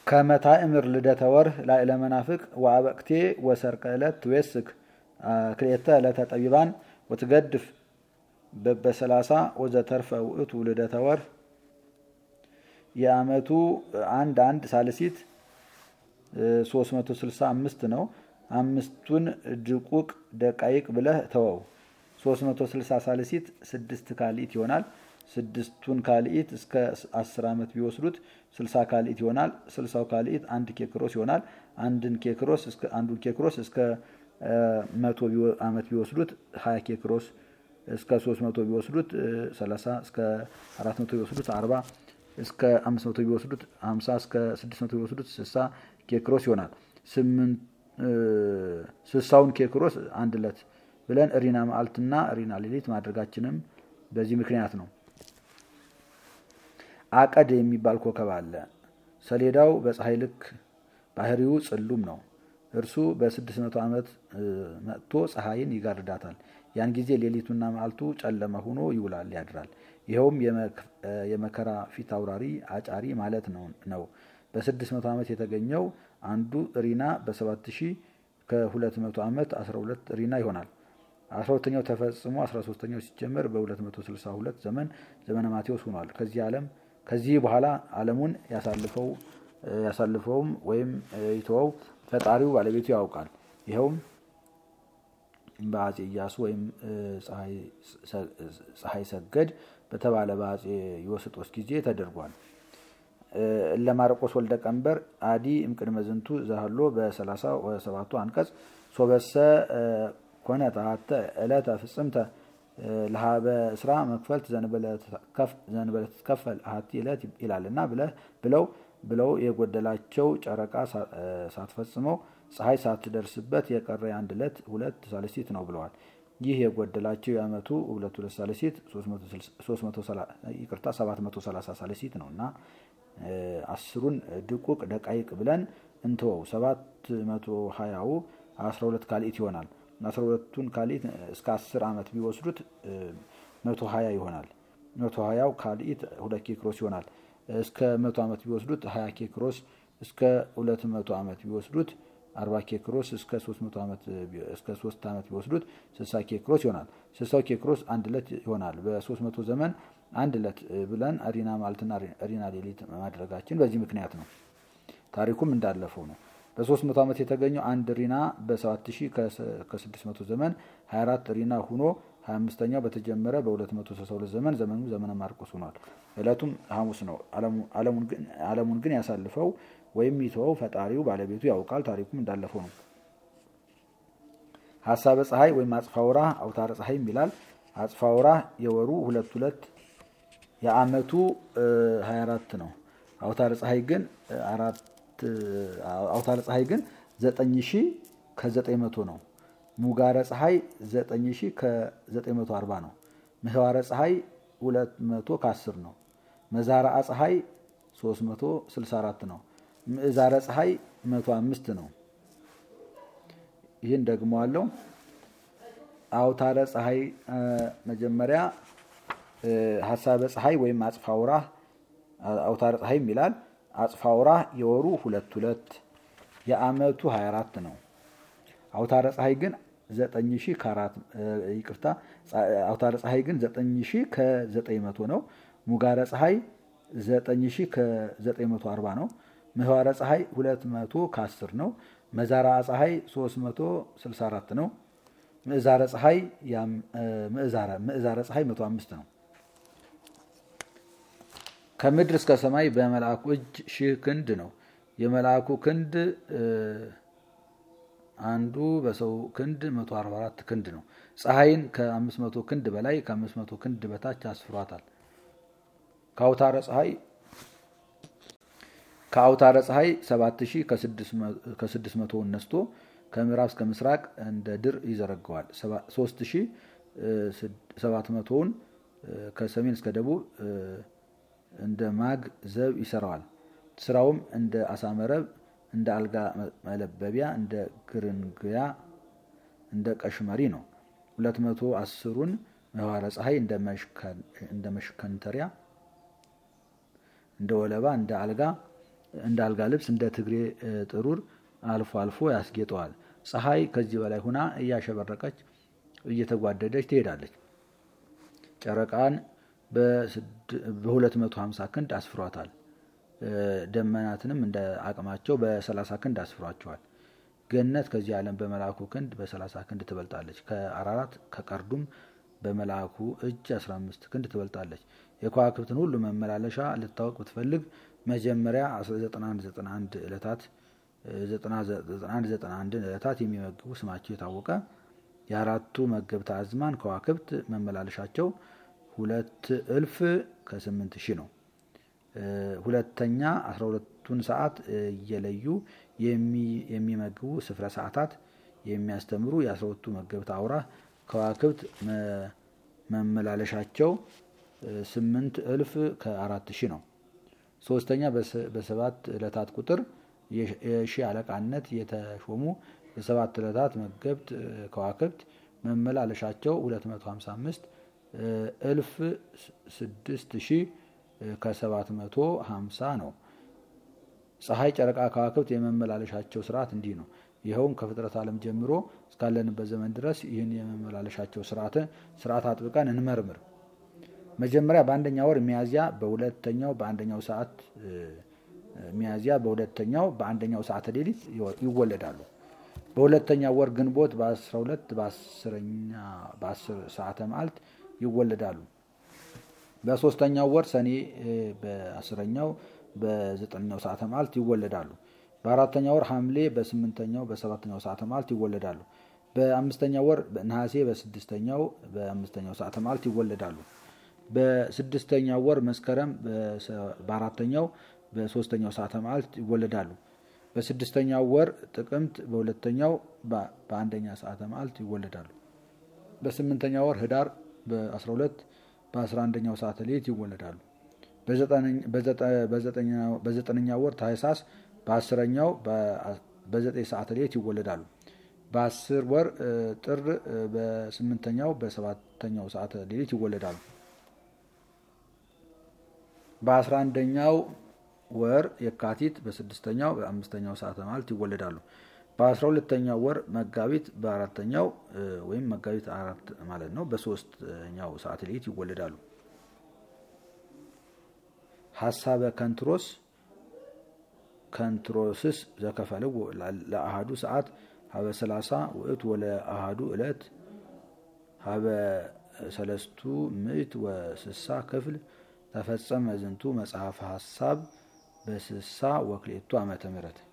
ከመታእምር ልደተ ወርህ ላዕለ መናፍቅ ወአበቅቴ ወሰርቀ ዕለት ትዌስክ ክልኤተ ዕለተ ጠቢባን ወትገድፍ በበሰላሳ ወዘተርፈ ውእቱ ልደተ ወርህ የዓመቱ አንድ አንድ ሳልሲት 365 ነው። አምስቱን ድቁቅ ደቃይቅ ብለህ ተወው። 360 ሳልሲት ስድስት ካልኢት ይሆናል። ስድስቱን ካልኢት እስከ 10 ዓመት ቢወስዱት 60 ካልኢት ይሆናል። 60 ካልኢት አንድ ኬክሮስ ይሆናል። አንድን ኬክሮስ እስከ አንዱን ኬክሮስ እስከ 100 ዓመት ቢወስዱት 20 ኬክሮስ እስከ 300 ቢወስዱት 30 እስከ 400 ቢወስዱት 40 እስከ 500 ቢወስዱት 50 እስከ 600 ቢወስዱት 60 ኬክሮስ ይሆናል። ስሳውን ኬክሮስ አንድ ዕለት ብለን ሪና መዓልትና ሪና ሌሊት ማድረጋችንም በዚህ ምክንያት ነው። አቀድ የሚባል ኮከብ አለ። ሰሌዳው በፀሐይ ልክ ባህሪው ጽሉም ነው። እርሱ በ600 ዓመት መጥቶ ፀሐይን ይጋርዳታል። ያን ጊዜ ሌሊቱና መዓልቱ ጨለመ ሆኖ ይውላል ያድራል። ይኸውም የመከራ ፊት አውራሪ አጫሪ ማለት ነው። በ600 ዓመት የተገኘው አንዱ ሪና በ7000 ከ200 ዓመት 12 ሪና ይሆናል። 12ኛው ተፈጽሞ 13ኛው ሲጀመር በ262 ዘመን ዘመነ ማቴዎስ ሆኗል። ከዚህ ዓለም ከዚህ በኋላ ዓለሙን ያሳልፈውም ወይም ይተወው ፈጣሪው ባለቤቱ ያውቃል። ይኸውም በአጼ ኢያሱ ወይም ፀሐይ ሰገድ በተባለ በአጼ ዮስጦስ ጊዜ ተደርጓል። ለማርቆስ ወልደ ቀንበር አዲ እምቅድመ ዝንቱ ዘሃሎ በሰላሳ ወሰባቱ አንቀጽ ሶበሰ ኮነ ተሃተ ዕለተ ፍጽምተ ለሀበ ስራ መክፈልት ዘንበለ ትትከፈል አሐቲ ዕለት ይላልና ብለው ብለው የጎደላቸው ጨረቃ ሳትፈጽመው ፀሐይ ሳትደርስበት የቀረ የአንድ ዕለት ሁለት ሳልሲት ነው ብለዋል። ይህ የጎደላቸው የዓመቱ ሁለት ሁለት ሳልሲት ይቅርታ 730 ሳልሲት ነው እና አስሩን ድቁቅ ደቃይቅ ብለን እንትወው 720ው 12 ካልኢት ይሆናል። 12ቱን ካልኢት እስከ 10 ዓመት ቢወስዱት 120 ይሆናል። 120ው ካልኢት ሁለት ኬክሮስ ይሆናል። እስከ 100 ዓመት ቢወስዱት 20 ኬክሮስ፣ እስከ 200 ዓመት ቢወስዱት 40 ኬክሮስ፣ እስከ 300 ዓመት እስከ 3 ዓመት ቢወስዱት 60 ኬክሮስ ይሆናል። 60 ኬክሮስ አንድ ዕለት ይሆናል። በ300 ዘመን አንድ ዕለት ብለን ሪና ማልትና ሪና ሌሊት ማድረጋችን በዚህ ምክንያት ነው። ታሪኩም እንዳለፈው ነው። በ300 ዓመት የተገኘው አንድ ሪና በ7000 ከ600 ዘመን 24 ሪና ሁኖ 25ኛው በተጀመረ በ262 ዘመን ዘመኑ ዘመነ ማርቆስ ሆኗል። ዕለቱም ሐሙስ ነው። ዓለሙን ግን ያሳልፈው ወይም ይተወው ፈጣሪው ባለቤቱ ያውቃል። ታሪኩም እንዳለፈው ነው። ሀሳበ ፀሐይ ወይም አጽፋውራ አውታረ ፀሐይም ይላል። አጽፋውራ የወሩ ሁለት ሁለት የዓመቱ 24 ነው። አውታረ ፀሐይ ግን አራት አውታረ ፀሐይ ግን 9000 ከ900 ነው። ሙጋረ ፀሐይ 9000 ከ940 ነው። ምህዋረ ፀሐይ 200 ከ10 ነው። መዛራአ ፀሐይ 364 ነው። ምዕዛረ ፀሐይ 105 ነው። ይህን ደግሞ አለው። አውታረ ፀሐይ መጀመሪያ ሀሳበ ፀሐይ ወይም አጽፋውራ አውታረ ፀሐይም ይላል። አጽፋውራ የወሩ ሁለት ሁለት የዓመቱ 24 ነው። አውታረ ፀሐይ ግን 9000 ከአራት ይቅርታ አውታረ ፀሐይ ግን 9000 ከ900 ነው። ሙጋረ ፀሐይ 9000 ከ940 ነው። ምህዋረ ፀሐይ 200 ከ10 ነው። መዛራ ፀሐይ 364 ነው። ምዕዛረ ፀሐይ ምዕዛረ ፀሐይ 105 ነው። ከምድር እስከ ሰማይ በመልአኩ እጅ ሺህ ክንድ ነው። የመልአኩ ክንድ አንዱ በሰው ክንድ 144 ክንድ ነው። ፀሐይን ከ500 ክንድ በላይ ከ500 ክንድ በታች አስፍሯታል። ከአውታረ ፀሐይ ከአውታረ ፀሐይ 7000 ከ600 ነስቶ ከምዕራብ እስከ ምስራቅ እንደ ድር ይዘረገዋል። 3700ውን ከሰሜን እስከ ደቡብ እንደ ማግ ዘብ ይሰራዋል። ስራውም እንደ አሳመረብ፣ እንደ አልጋ መለበቢያ፣ እንደ ግርንግያ፣ እንደ ቀሽመሪ ነው። 210ሩን ምህዋረ ፀሐይ እንደ መሽከንተሪያ፣ እንደ ወለባ፣ እንደ አልጋ እንደ አልጋ ልብስ እንደ ትግሬ ጥሩር አልፎ አልፎ ያስጌጠዋል። ፀሐይ ከዚህ በላይ ሁና እያሸበረቀች እየተጓደደች ትሄዳለች። ጨረቃን በ250 ክንድ አስፍሯታል። ደመናትንም እንደ አቅማቸው በ30 ክንድ አስፍሯቸዋል። ገነት ከዚህ ዓለም በመልአኩ ክንድ በ30 ክንድ ትበልጣለች። ከአራራት ከቀርዱም በመልአኩ እጅ 15 ክንድ ትበልጣለች። የከዋክብትን ሁሉ መመላለሻ ልታወቅ ብትፈልግ መጀመሪያ 9191 ዕለታት 9191 ዕለታት የሚመግቡ ስማቸው የታወቀ የአራቱ መገብተ አዝማን ከዋክብት መመላለሻቸው ሁለት እልፍ ከስምንት ሺህ ነው። ሁለተኛ 12ቱን ሰዓት እየለዩ የሚመግቡ ስፍረ ሰዓታት የሚያስተምሩ የአስራሁለቱ መገብተ አውራ ከዋክብት መመላለሻቸው ስምንት እልፍ ከአራት ሺህ ነው። ሶስተኛ በሰባት ዕለታት ቁጥር የሺህ አለቃነት የተሾሙ የሰባት ዕለታት መገብት ከዋክብት መመላለሻቸው 255 እልፍ ስድስት ሺህ ከሰባት መቶ ሀምሳ ነው። ፀሐይ፣ ጨረቃ፣ ከዋክብት የመመላለሻቸው ስርዓት እንዲህ ነው። ይኸውም ከፍጥረት ዓለም ጀምሮ እስካለንበት ዘመን ድረስ ይህን የመመላለሻቸው ስርዓት አጥብቀን እንመርምር። መጀመሪያ በአንደኛ ወር ሚያዝያ በሁለተኛው በአንደኛው ሰዓት ሚያዝያ በሁለተኛው በአንደኛው ሰዓተ ሌሊት ይወለዳሉ። በሁለተኛው ወር ግንቦት በ12 በ10 ሰዓተ መዓልት ይወለዳሉ። በሶስተኛው ወር ሰኔ በአስረኛው በዘጠነኛው ሰዓተ መዓልት ይወለዳሉ። በአራተኛው ወር ሐምሌ በስምንተኛው በሰባተኛው ሰዓተ መዓልት ይወለዳሉ። በአምስተኛው ወር ነሐሴ በስድስተኛው በአምስተኛው ሰዓተ መዓልት ይወለዳሉ። በስድስተኛው ወር መስከረም በአራተኛው በሶስተኛው ሰዓተ መዓልት ይወለዳሉ። በስድስተኛው ወር ጥቅምት በሁለተኛው በአንደኛ ሰዓተ መዓልት ይወለዳሉ። በስምንተኛው ወር ህዳር በ12 በ11ኛው ሰዓተ ሌሊት ይወለዳሉ። በዘጠነኛው ወር ታህሳስ በአስረኛው በዘጠኝ ሰዓተ ሌሊት ይወለዳሉ። በአስር ወር ጥር በስምንተኛው በሰባተኛው ሰዓተ ሌሊት ይወለዳሉ። በአስራ አንደኛው ወር የካቲት በስድስተኛው በአምስተኛው ሰዓተ መዓልት ይወለዳሉ። በአስራ ሁለተኛው ወር መጋቢት በአራተኛው ወይም መጋቢት አራት ማለት ነው በሶስተኛው ሰዓተ ሌሊት ይወለዳሉ። ሀሳበ ከንትሮስ ከንትሮስስ ዘከፈልዎ ለአሃዱ ሰዓት ሀበ ሰላሳ ውእቱ ወለ አሃዱ ዕለት ሀበ ሰለስቱ ምዕት ወስሳ ክፍል ተፈጸመ ዝንቱ መጽሐፈ ሀሳብ በስሳ ወክሌቱ ዓመተ ምህረት